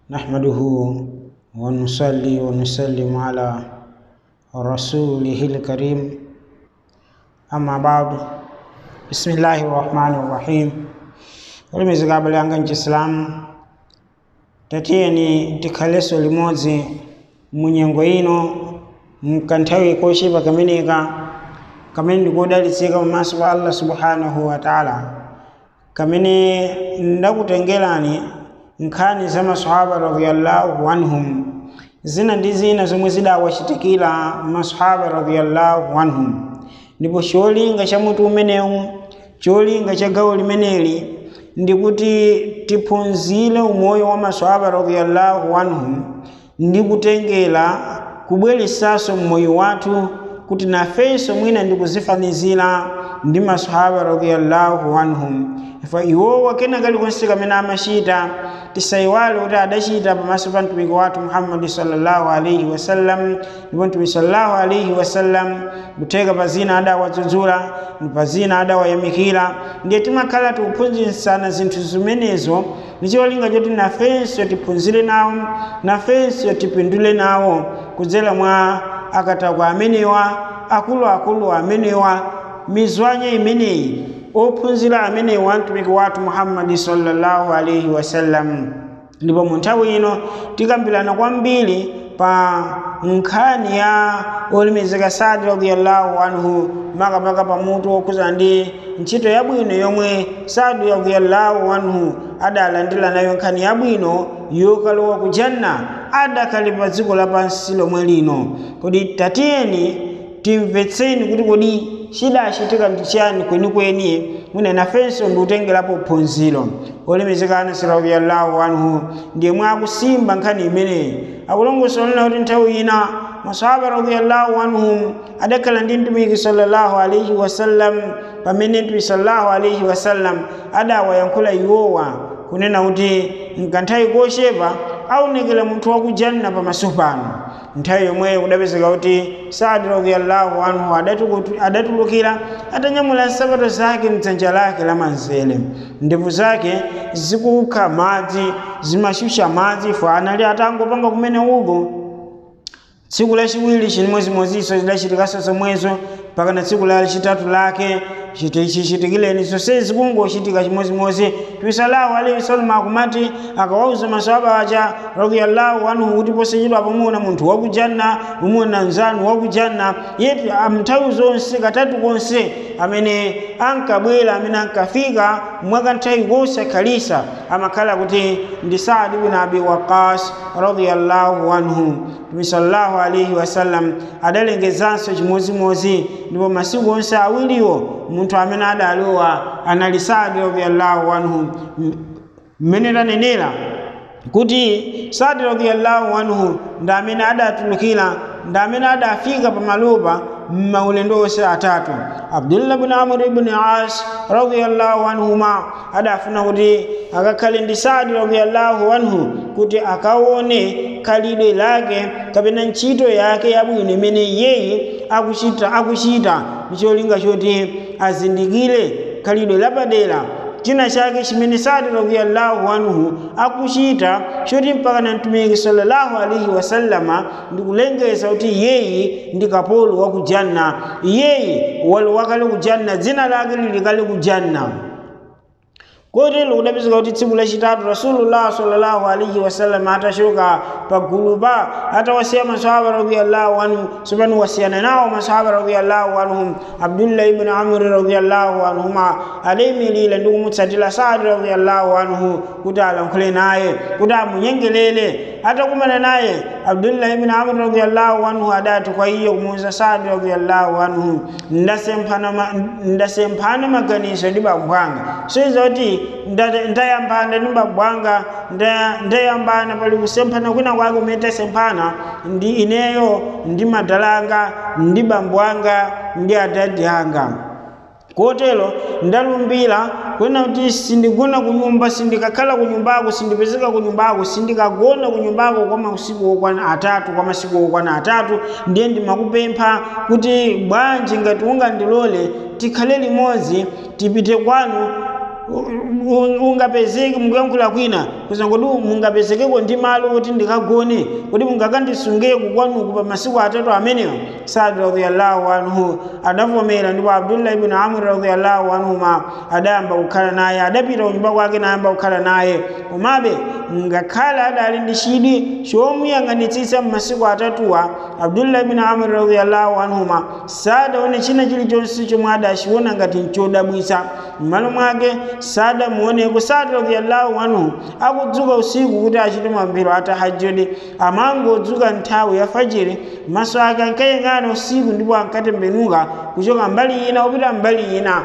نحمده ونصلي ونسلم على رسوله الكريم أما بعد بسم الله الرحمن الرحيم ulimizika abale anga nchisilamu tatiyeni tikhaleso limodzi munyengo ino mkanthawi koshipa kameneka kamene ndikudalitsika pamaso pa allah subhanahu wa taala kamene ndakutengerani nkhani za masahaba radhiyallahu anhum zina ndi zina zomwe zidawachitikira masahaba radhiyallahu anhum ndipo cholinga cha mutu umenewu cholinga cha gawo limeneli ndikuti tiphunzire umoyo wa masahaba radhiyallahu anhum ndi kutengera kubweresanso mmoyo wathu kuti nafenso mwina ndikuzifanizira ndi masahaba radhiyallahu anhum ifa iwowa kena kalikonse kamene amachita tisayiwale kuti adachita pamaso pa mtumiki wathu muhammadi sallallahu alaihi wasallam ndipo mtumiki sallallahu alaihi wasallam kutheka pa zina adawadzudzula pa zina adawayamikira ndiye timakhala tikuphunzitsana zinthu zimenezo ndi cholinga choti nafenso tiphunzire nawo nafenso tipindule nawo kudzera mwa akatakwa amenewa akuluakulu amenewa mizwanya imeneyi ophunzira amenewa mtumiki wathu muhammadi sallallahu alaihi wasallam ndipo mu nthawi ino tikambirana kwambiri pa nkhani ya olemekezeka sadi radiyallahu anhu makamaka pamutu okhuza ndi ntchito yabwino yomwe sadi radiyallahu anhu adalandira nayo nkhani yabwino yokalowa ku janna adakhale pa dziko lapansi lomwe lino kodi tatiyeni timvetseni kuti kodi chidachitika ndi chiyani kwenikweni mwina nafenso ndikutengerapo phunziro olemekezeka anasi radiyallahu anhu ndiye mwe akusimba nkhani imeneyi akulongosola kuti nthawi ina masahaba radiyallahu anhum adakhala ndi mtumiki sallallahu alaihi wasallam pamene mtumiki sallallahu alaihi wasallam adawayankhula iwowa kunena kuti nkanthawi kochepa aonekera munthu wakujanna pamaso pano nthawi yomweyo kudapezeka kuti sadi radiyallahu anhu adatulukira atanyamula nsapato zake mdzanja lake lamanzere ndevu zake zikukha madzi zimashusha madzi ifo anali atangopanga kumene uko tsiku lachiwiri chimwezimweziso zidachitikanso zomwezo mpaka na tsiku lachitatu lake chichitikireni zonsezi kungochitika chimozimozi tuisalahu alaihi wasallam akumati akawauza masahaba aja radiyallahu anhu kuti posachedwa pamuna munthu wakujanna umuna mzanu wakujanna yetu nthawi zonse katatu konse amene ankabwera amene ankafika mwakanthawi kosakhalisa amakhala kuti ndi saadi bin abi waqas radiyallahu anhu mtume sallallahu alaihi wasallam adalengezanso chimozimozi ndipo masiku onse awiriwo munthu amene adalowa anali sadi radiyallahu anhu mmene tanenera kuti sadi radiyallahu anhu ndi amene adatulukira ndi amene adafika pamalopa mmaulendo onse atatu abdullah bin amr ibn as radiyallahu anhuma adafuna kuti akakhale ndi sadi radiyallahu anhu kuti akaone khalidwe lake kapena ntchito yake yabwino imene yeye akuchita akuchita ndicholinga choti azindikire khalidwe lapadera china chake chimene sadi radiyallahu anhu akuchita choti mpaka na mtumiki sallallahu alaihi wasallama ndikulengeza kuti yeye ndi kapolo wa kujanna yeye waliwakale kujanna dzina lake lilikale kujanna kotero kudapezeka kuti tsiku lachitatu rasulullah sallallahu alaihi wasallam atachoka pagulu pa atawasiya masahaba radiyallahu anhu sopano wasiyana nawo masahaba radiyallahu anhum abdullah ibn amr radiyallahu anhuma adayimilira ndi kumutsatira sadi radiyallahu anhu kuti alankhule naye kuti amunyengelere atakumana naye abdullah ibn amr radiyallahu anhu adati kwa iye kumuuza sadi radiyallahu anhu ndasemphana maganizo ndi bambwanga soiza kuti ndayambana ndi bambwanga ndayambana pali kusemphana kwina kwake kumene tasemphana ndi ineyo ndi madalanga ndi bambwanga ndi adadi anga kotero ndalumbira kwena kuti sindigona kunyumba sindikakhala kunyumbako sindipezeka kunyumbako sindikagona kunyumbako kwa masiku okwana atatu kwa masiku okwana atatu ndiye ndimakupempha kuti bwanji ngati ungandilole tikhale limodzi tipite kwanu ungapezeke mukuyankhula kwina kuza ngoti mungapezekeko ndi malo kuti ndikagone kuti mungakandisungeko kwanuku pa masiku atatu amenewa sadi radiyallahu anhu adavomera ndipo abdullah ibn amr radiyallahu anhuma adayamba kukhala naye adapita kunyumba kwake nayamba kukhala naye komabe ngakhale adali ndi chidwi chomuyang'anitsitsa m'masiku atatuwa abdullah ibn amr radiyallahu anhuma sadaone china chilichonse chomwe adachiona ngati nchodabwitsa m'malo mwake sadamuoneko sadi radiyallahu anhu akudzuka usiku kuti achite mapemphero a tahajjudi amangodzuka nthawi ya fajiri maso ake ankayang'ana usiku ndipo ankatembenuka kuchoka mbali ina kupita mbali ina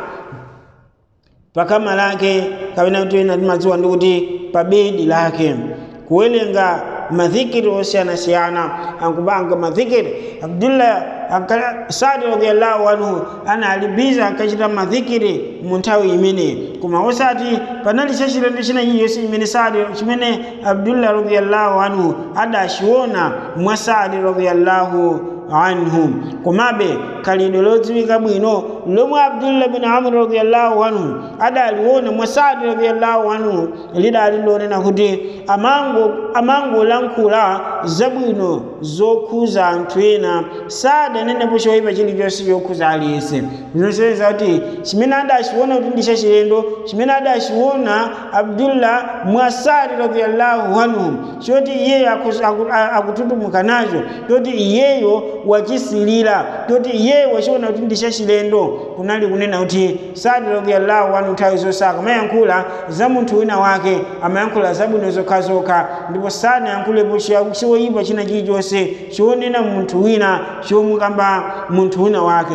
pakama lake kapena kuti ena timadziwa ndi kuti pa bedi lake kuwerenga madhikiri osiyanasiyana ankupanga madhikiri abdullah sadi radiallahu anhu analibiza ankachita madhikiri mu nthawi imeneyi koma osati panali chachilendo china chiyonse chimene sadi chimene abdullah radiallahu anhu adachiona mwa sadi radiallahu anhu komabe khalidwe lodziwika bwino lomwe abdullah bin amr radiallahu anhu adaliona mwa sadi radiallahu anhu lidali lonena kuti amango amangolankhula zabwino zokhuza anthu ena sadanenepo choyipa chilichonse chokhuza aliyense zinoseweza kuti chimene adachiona kuti ndi chachilendo chimene adachiona abdullah mwa sadi radiallahu anhu choti iyeyo akututumuka nacho choti iyeyo wachisilira choti iyeyo wachiona kuti ndi chachilendo kunali kunena kuti sadi radiallahu anhu nthawi zosaka amayankhula za munthu wina wake amayankhula zabwino zokhazokha ndipo sanayankhulepo choyipa china chilichonse chonena munthu wina chomukamba munthu wina wake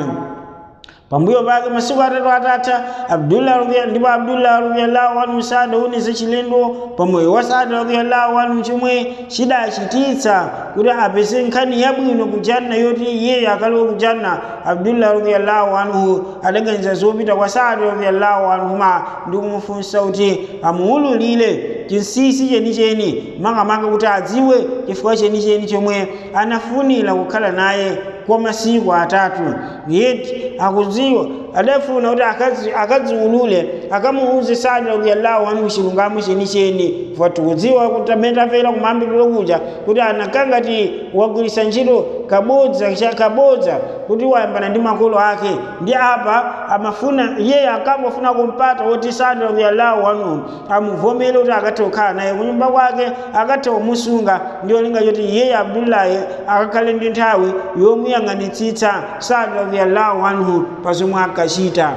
pambuyo pake masiku atatu atatha abdullah ndipo abdullah radiyallahu anhu sadaoneza chilendo pamoyo wa sadi radiyallahu anhu chomwe chidachititsa kuti apeze nkhani yabwino kujanna yoti iyeyo akalowe kujanna abdullah radiyallahu anhu adaganiza zopita kwa sadi radiyallahu anhuma ndi kumufunsa kuti amuwululire chinsinsi chenicheni makamaka kuti adziwe chifukwa chenicheni chomwe anafunira kukhala naye kwa masiku atatu yeti akudziwa adafuna kuti akadziwulule akamuuze sadi radiyallahu anhu chilungamo chenicheni tikudziwa kuti amene tafera kumayambiriro kuja kuti anakangati wagwiritsa ntchito kabodza kabodza kuti wayambana ndi makolo ake ndi apa amafuna iye akangofuna kumpata woti sadi radiyallahu anhu amuvomere kuti akathe kukhala naye kunyumba kwake akathe kumusunga ndi olinga choti iyeyo abdullahi akakhale ndi nthawi yomuyang'anitsitsa sadi radiyallahu anhu pa zomwe akachita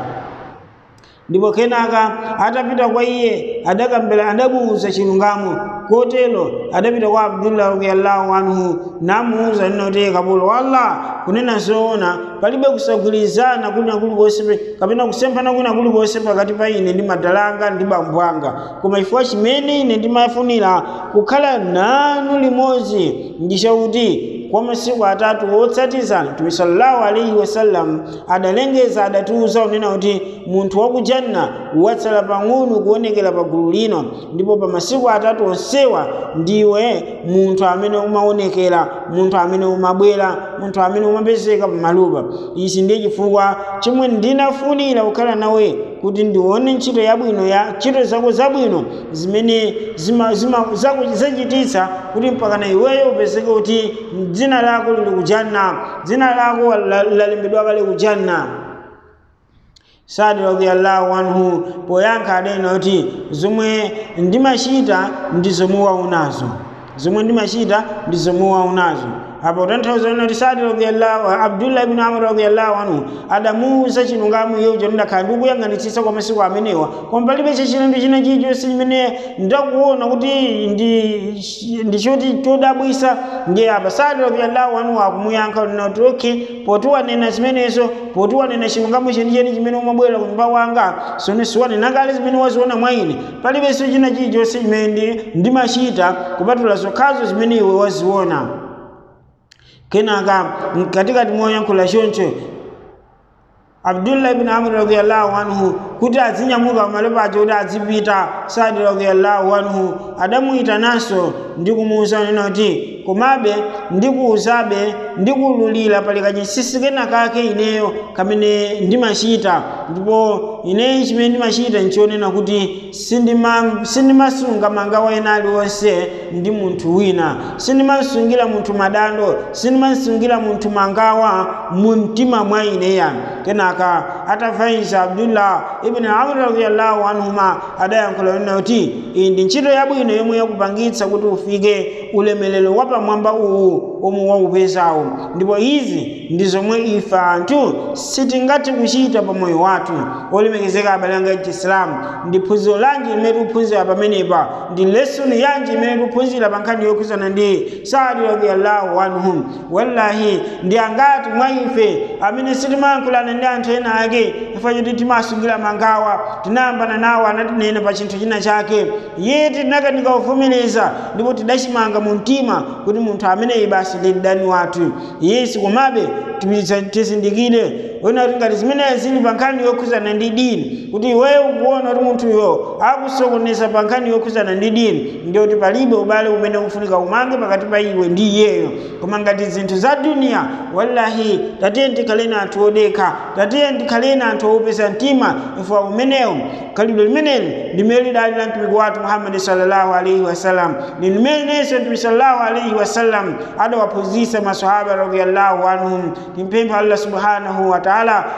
ndipo kenaka atapita kwa iye adakambela adamuuza chilungamo kotero adapita kwa abdullah radiyallahu anhu namuuza nina kuti kapolo walla kunena zoona palibe kusagwirizana kuna kulikonse kapena kusemphana kuna kulikonse pakati pa ine ndi madalanga ndi bambo anga koma chifukwa chimene ine ndimafunira kukhala nanu limodzi ndichakuti kwa masiku atatu otsatizana mtume sallallahu alaihi wasallam adalengeza adatiuza unena kuti munthu wa kujanna watsala pang'ono kuonekera pa gulu lino ndipo pa masiku atatu onsewa ndiwe munthu amene umaonekera munthu amene umabwera munthu amene umapezeka pamalupa ichi ndiye chifukwa chomwe ndinafunira kukhala nawe kuti ndione ntchito yabwino ya ntchito zako zabwino zimene zachititsa kuti mpakana iweyo upezeke kuti dzina lako lili kujanna dzina lako lalembedwa kale kujanna sadi radiyallahu anhu poyankha adanena kuti zomwe ndimachita ndi zomwe waunazo zomwe ndimachita ndi zomwe waunazo apo tanthauza kuti sadi radiyallahu abdullah ibn amr radiyallahu anhu adamuuza chilungamo iye uja ndakhala ndikuyang'anitsitsa kwa masiku amenewa koma palibe chachilendo china chilichonse chimene ndakuona kuti ndi choti chodabwisa ndiye apa sadi radiyallahu anhu akumuyankha unena kuti okay poti wanena zimenezo poti wanena chilungamo chenicheni chimene umabwera ku nyumba kwanga sone siwanena kale zimene waziona mwa ine palibenso china chilichonse chimene ndimachita kupatula zokhazo zimene iwe waziona kenaka katikati moyankhula choncho abdullah ibn amr radiyallahu anhu kuti azinyamuka pamalo pacho kuti azipita sadi radiyallahu anhu adamuyitananso ndi kumuwuza nena kuti komabe ndikuwuzabe ndikululira pali kachinsinsi kena kake ineyo kamene ndimachita ndipo ine chimene ndimachita nchionena kuti sindima- sindimasunga mangawa ena aliwonse ndi munthu wina sindimasungira munthu madando sindimasungira munthu mangawa mu mtima mwa ineya kenaka atafaiza abdullah ibn amr radiyallahu anhuma adayankhula nena kuti iyi ndi ntchito yabwino yomwe yakupangitsa kuti ufike ulemelero wa pamwamba uwu omwe waupezawo ndipo izi ndi zomwe ife anthu sitingathe kuchita pa moyo wathu olemekezeka abale anga chisilamu ndi phunziro lanji limene tikuphunzira pamenepa ndi lesoni yanji imene tikuphunzira pa nkhani yokhuzana ndi saadi radiyallahu anhum wallahi ndi angati mwa ife amene sitimayankhulana ndi anthu ena ake ifa choti timasungira mangawa tinayambana nawo anatinena pa chinthu china chake iye tinakanika kuvomereza ndipo tidachimanga mu mtima kuti munthu ameneyi basi ndi mdani wathu yesu komabe tizindikire ona kuti ngati zimenezi zili pa nkhani yokhuzana ndi dini kuti iweyo ukuona kuti munthuyo akusokoneza pa nkhani yokhuzana ndi dini ndiyoti palibe ubale umene ukufunika umange pakati pa iwe ndi iyeyo koma ngati zinthu za duniya wallahi tatiye ndikhaleni anthu odekha tatiye ndikhaleni anthu opeza mtima ifa umenewo khalidwe limeneli limene lidali la mtumiki wathu muhammadi sallallahu alaihi wasallam ndi limenenso mtumiki sallallahu alaihi wasallam adawaphunzitsa masahaba radiyallahu anhum timpempha allah subhanahu wa ta'ala